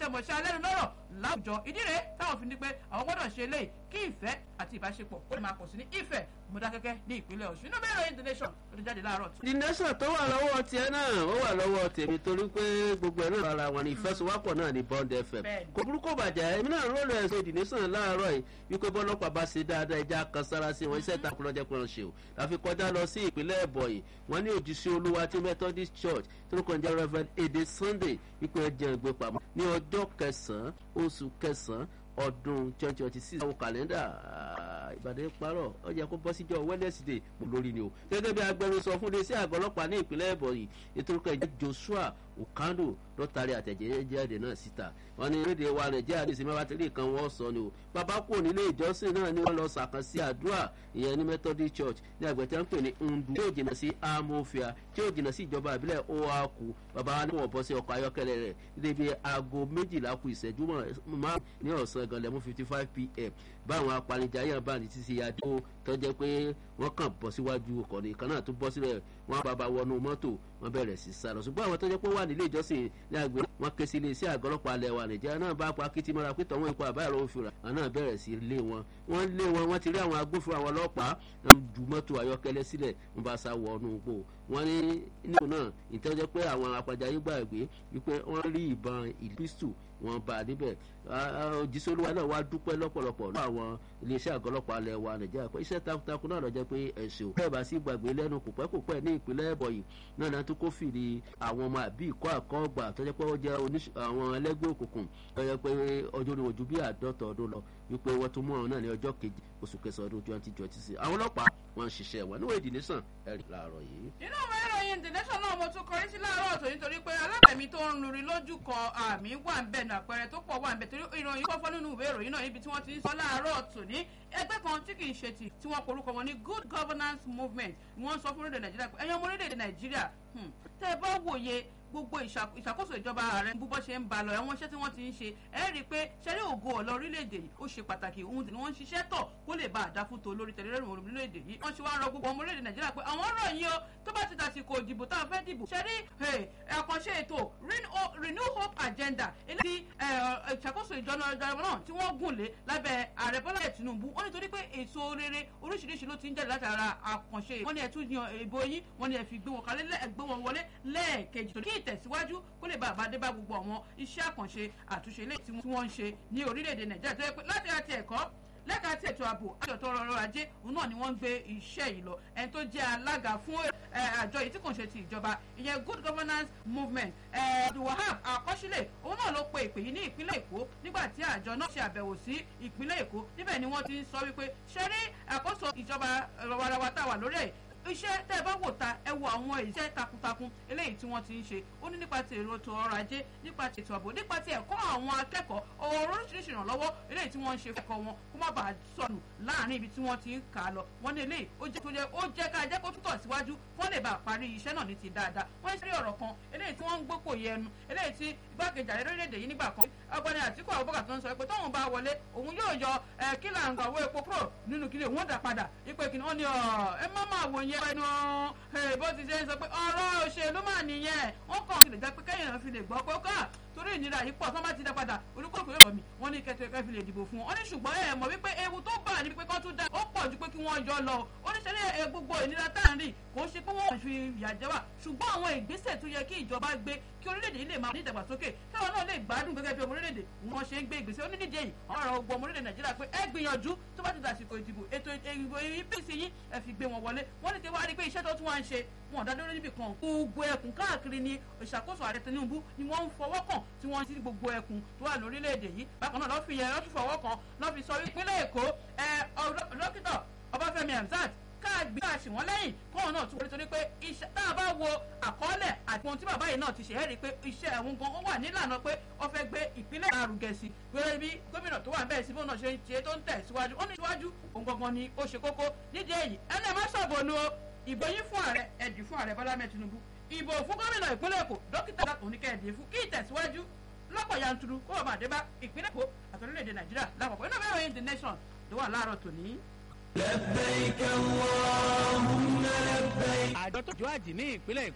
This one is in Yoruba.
akọ́ṣẹ́mọṣẹ́ alẹ́nu lọ́rọ̀ láwùjọ ìdí rèé táwọn fi ní pé àwọn gbọ́dọ̀ ṣe eléyìí kí ìfẹ́ àti ìbáṣepọ̀ ó lè máa pọ̀ sí ní ìfẹ́ mọ̀dákẹ́kẹ́ ní ìpínlẹ̀ ọ̀ṣun inú bẹ́ẹ̀ ròyìn the nation ló ti jáde láàárọ̀ tó. the nation tó wà lọ́wọ́ tiẹ̀ náà ó wà lọ́wọ́ tèmi torí pé gbogbo ẹ̀ náà ara wọn ni ìfẹsowápọ̀ náà ní bond fm Bẹ́ẹ̀ni. kò burúkú bàjẹ́ èmi náà rólù ẹ̀sìn the nation láàárọ̀ yìí wípé bọ́lọ́pàá bá ṣe dáadáa ẹja kan sára sí wọn iṣẹ́ ìtakùn lọ́jọ́ pé wọ́n ṣe o láfi kọjá lọ sí ìpínlẹ̀ ẹ̀bọ̀yì wọ́n ní òjíṣẹ́ olúwa tí methodist church tó ń kọjá reverend èdè sunday wípé ẹ jẹun ìgbé pamọ́ ní ọjọ́ kẹsàn-án oṣù kẹsàn-án ọdún twenty twenty six àwọn kàlẹ́ndà ah, ìbàdàn parọ́ ó yẹ kó bọ́ síjọ́ wednesday mo lórí ni o gẹ́gẹ́ bí agbẹnusọ fún iléeṣẹ́ àgọ́ ọlọ́pàá ní ìpínlẹ̀ ẹ̀bọ̀yì ètò ìkọ̀ ẹ̀jẹ̀ joshua okando ló taari àtẹ̀jẹ́jáde náà síta wọn ní rédíò wa nàìjíríà ní ìsinmi abátẹ́lẹ̀ kan wọ́n sọ ni o bàbá kò nílé ìjọsìn náà ni wọ́n lọ sàkànsí àdúrà ìyẹn ní methodist church ní àgbẹ̀tẹ̀ ń pè ní ndu tí yóò jìnnà sí amófia tí yóò jìnnà sí ìjọba ìbílẹ̀ oaku bàbá wa ní wọ́n bọ́ sí ọkọ̀ ayọ́kẹ́lẹ́ rẹ̀ débi aago méjìlá ku ìṣẹ́jú márùn ní ọ̀sán gan lẹ́mú fifty five pm báwọn apanijayé bá ní títí adó tọ́jẹ́ pé wọ́n kàn bọ́ síwájú ọkọ̀ nìkan náà tó bọ́ sílẹ̀ wọ́n bàbá wọnú mọ́tò wọ́n bẹ̀rẹ̀ sí sálọ ṣùgbọ́n àwọn tọ́jẹ́ pé wà nílé ìjọsìn ní àgbẹ̀ wọn ké sí iléeṣẹ́ àgọ́ ọlọ́pàá alẹ́ wa nàìjíríà náà bá pa kìtì mọ́ra pé tọ́wọ́n ikú àbáyọ̀rọ̀ òfin rà àwọn náà bẹ̀rẹ̀ sí lé wọn wọ́n lé wọn wọ́n ti rí àwọn agbófinró àwọn ọlọ́pàá wọ́n ju mọ́tò ayọ́kẹ́lẹ́ sílẹ̀ wọ́n bá sá wọ ọdún gbò wọ́n ní nípò náà ìtọ́jẹ́ pé àwọn apàjáyé gbàgbé wípé wọ́n rí ìbọn ìpísù wọn bá a níbẹ̀ òjísé olúwa náà wá dúpẹ́ lọ́pọ̀lọpọ̀ lọ́wọ́ àwọn iléeṣẹ́ àgọ́ ọlọ́pàá alẹ́ wa nàìjíríà pé iṣẹ́ takuntakun náà lọ́jọ́ pé ẹ̀sìn òkú ẹ̀bà sí gbàgbé lẹ́nu kòpẹ́kòpẹ́ ní ìpínlẹ̀ ẹ̀bọ̀yì náà náà tó kó fìrí àwọn ọmọ àbí ìkọ́ àkọ́gbà tó jẹ́ pé ó jẹ́ oníṣ- àwọn ẹlẹ́gbẹ́ òkùnkùn tó jẹ́ pé ọjọ́ orí ojú bí àádọ́ta ọdún lọ wípé wọ́n tún mú àwọn náà ní ọjọ́ kejì oṣù kẹsàn-án ọdún twenty twenty six àwọn ọlọ́pàá wọn ń ṣiṣẹ́ wọn níwèé ìdílé sàn ẹ̀rì láàárọ̀ yìí. inú ìwé ìròyìn the nation náà mo tún kọrí sí láàárọ̀ ọ̀tọ̀ nítorí pé alábẹ̀mí tó ń luri lójú kan àmì wà ń bẹ̀ ní àpẹẹrẹ tó pọ̀ wà ń bẹ̀ torí ìròyìn kọ́fọ́ nínú ìwé ìròyìn náà níbi tí wọ́n ti ń sọ láàárọ̀ ọ̀tọ̀ ní ẹgbẹ́ kan tí kì í ṣe tì tí wọ́n porúkọ wọn ní good governance movement wọ́n sọ fún orílẹ̀ nàìjíríà pé ẹ̀yin ọmọ orílẹ̀ nàìjíríà hmm, tẹ́ ẹ bá wòye gbogbo ìṣà- ìṣàkóso ìjọba ààrẹ bú bọ́ ṣe ń ba lọ àwọn iṣẹ́ tí wọ́n ti ń ṣe ẹ rí i pé ṣẹ́rí ògo ọ̀lọ́ orílẹ̀-èdè yìí ó ṣe pàtàkì òun tí wọ́n ń ṣiṣẹ́ tọ̀ kó lè bá àdáfútó lórí tẹ̀lérẹ́rùn orílẹ̀-èdè yìí wọ́n ṣe wá rọ gbogbo ọmọ orílẹ̀-èdè nàìjíríà pé àwọn ọ̀rọ̀ yìí o tó bá ti dàsìkò ìdìbò tá a fẹ́ dìbò ṣẹ́rí àkànṣe ètò Renew- renew hope agenda eléyìí eh, ìṣàkóso ìjọba ìjọba náà tí wọ́n gùn lé lábẹ́ ààrẹ bọ́lá ẹ̀ tinubu ó nítorí pé èso rere oríṣiríṣi ló ti ń jáde látara àkànṣe wọ́n ní ẹ̀ tún yan ìbò yín wọ́n ní ẹ̀ fi gbé wọn kalẹ̀ lẹ́ẹ̀ gbé wọn wọlé lẹ́ẹ̀kejì torí kí ìtẹ̀síwájú kó lè bá àbádé bá gbogbo àwọn iṣẹ́ àkànṣe àtúnṣe ilé tí wọ́n ń ṣe ní orílẹ̀-èdè nàìjíríà tó yẹ pé láti àti ẹ̀kọ́ lẹ́ka tí ètò ààbò àti ọ̀tọ̀ ọrọ̀ ajé òun náà ni wọ́n ń gbé iṣẹ́ yìí lọ ẹni tó jẹ́ alága fún ẹ, àjọ yìí tí kò ń ṣe ti ìjọba ìyẹn good governance movement abdulwahab akọ́sílẹ̀ òun náà ló pe ìpè yìí ní ìpínlẹ̀ èkó nígbà tí àjọ náà ṣe àbẹ̀wò sí ìpínlẹ̀ èkó níbẹ̀ ni wọ́n ti ń sọ wípé ṣe rí àkóso ìjọba rawarawà tá a wà lórí ẹ̀ iṣẹ́ tẹ́ ẹ bá wò ta ẹ wo àwọn iṣẹ́ takuntakun eléyìí tí wọ́n ti ń ṣe ó ní nípa ti èrò ètò ọrọ̀ ajé nípa ti ètò ààbò nípa ti ẹ̀kọ́ àwọn akẹ́kọ̀ọ́ ọ̀rọ̀ oríṣiríṣi ìrànlọ́wọ́ eléyìí tí wọ́n ń ṣe fún ẹ̀kọ́ wọn kó má bàa sọnù láàrin ibi tí wọ́n ti ń kà á lọ wọ́n ní eléyìí ó jẹ́ tó jẹ́ ó jẹ́ ká jẹ́ kó túntọ̀ síwájú wọ́n lè bá a parí iṣẹ́ náà ní ti dáadáa wọ́n ń ṣe ọ̀rọ̀ kan eléyìí tí wọ́n ń gbópò yẹnu eléyìí tí igbákejì ààrẹ orílẹ̀-èdè yìí nígbà kan ọgbẹ́ni àtìkú àbúkà tó ń sọ pé tóun bá wọlé òun yóò yọ ẹ kílà ń gbàwó epo kúrò nínú kílè òun ó dà padà ipe kìnìún ní ọ ẹ má máa wò yẹn ẹnu ẹ bó ti ṣe ń sọ pé ọ̀rọ̀ òṣèlú mà nìyẹn wọ́n kàn sí lè jẹ́ pé kẹ́yìn náà fi lè gbọ́ pé ó kà torí ìnira yìí pọ̀ tó bá ti dá padà olùkókò yóò mi wọ́n ní kẹ́tọ́ ẹ̀kẹ́ fi lè dìbò fún wọn. wọ́n ní ṣùgbọ́n ẹ mọ̀ wípé ewu tó bà ní pé kán tún dá ó pọ̀ ju pé kí wọ́n yọ lọ. ó ní sẹ́lẹ̀ ẹ gbogbo ìnira tá à ń rí kò ń ṣe pé wọ́n fi ìyà jẹ wá ṣùgbọ́n àwọn ìgbésẹ̀ tó yẹ kí ìjọba gbé kí orílẹ̀-èdè yìí lè máa ní ìdàgbàsókè káwọn náà lè gbádùn gẹ́gẹ́ bí ọmọ orílẹ̀-èdè wọn ṣe ń gbé ìgbésẹ̀ onídìíje yìí ọ̀rọ̀ ogun ọmọ orílẹ̀-èdè nàìjíríà pé ẹ gbìyànjú tó bá ti dàsìkò ìdìbò ètò ìdìbò apc yín ẹ fi gbé wọn wọlé wọ́n ní ti wá rí pé iṣẹ́ tó tún wá ń ṣe wọn ọ̀dá lórí níbì kan gbogbo ẹkùn káàkiri ni ìṣàkóso ààrẹ tinubu ni wọ́n ń fọwọ́ kàn tí wọ́n ti ní gbogbo ẹkùn tó wà lórílẹ̀‐èdè yìí bákan náà lọ́ fi yẹn lọ́ fi fọwọ́ kàn lọ́ fi sọ ìpínlẹ̀ èkó ẹ dókítà ọbáfẹ́mi hamzat káàgbé káàṣì wọn lẹ́yìn kóun náà tún wọlé torí pé iṣẹ́ tá a bá wo àkọọ́lẹ̀ àti ohun tí bàbá yìí náà ti ṣe é rí i pé iṣẹ́ ẹ̀hún gan ó wà nílànà pé wọ́n fẹ́ gbé ìpínlẹ̀ àrùgẹ̀ sí gbé bí gómìnà tó wà bẹ́ẹ̀ sí bóun náà ṣe ń ṣe tó ń tẹ̀ síwájú ó ní síwájú òun gangan ni ó ṣe kókó nídìí èyí ẹni ẹ má ṣàbọ̀nù o ìbò yín fún ààrẹ ẹ̀dì fún ààrẹ bọ́lá mẹ́ tinubu ìbò fún gómìnà ìpínlẹ̀ èkó dókítà oníkẹ́ẹ̀dì fún kí ìtẹ̀síwájú lọ́pọ̀ yanturu kó bàbá àdébá ìpínlẹ̀ èkó àti orílẹ̀-èdè nàìjíríà lápapọ̀ inú bẹ́ẹ̀ the nation ló wà láàárọ̀ tòní. لبيك اللهم لبيك àjọ tó jọ àjì ní ìpínlẹ̀